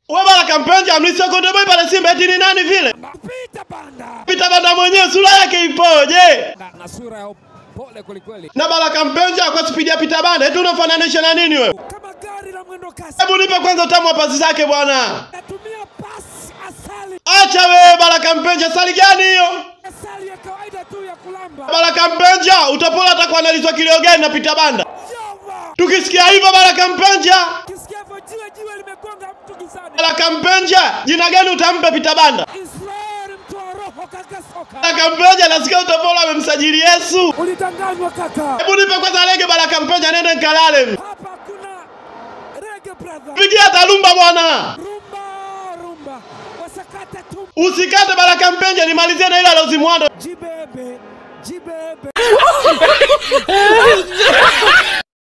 Wewe Baraka Mpenja mlisokondo boy pale Simba eti ni nani vile? Pita banda Pita banda mwenyewe sura yake ipoje? na, na sura ya pole kwelikweli, Na Baraka Mpenja kwa spidi ya pita banda eti unafananisha na nini wewe? kama gari la mwendo kasi. Hebu nipe kwanza utamu wa pasi zake bwana. Natumia pasi asali, Acha wewe Baraka Mpenja, sali gani hiyo? asali ya kawaida tu ya kulamba. Baraka Mpenja, utapola atakuwa analizwa kilio gani na pita banda? Yova, Tukisikia hivyo Baraka Mpenja, kisikia hivyo jiwe jiwe limegonga mtu gizani. Baraka Mpenja, jina gani utampa pita banda? Israeli mtu wa roho kaka soka. Baraka Mpenja, nasikia utapola amemsajili Yesu. Ulidanganywa kaka. Hebu nipe kwanza lege Baraka Mpenja, nende nikalale. Hapa kuna rege brother. Pigia talumba bwana. Rumba rumba. Wasakata tu. Usikate Baraka Mpenja, nimalizie na ile alozimwando. Jibebe. Jibebe.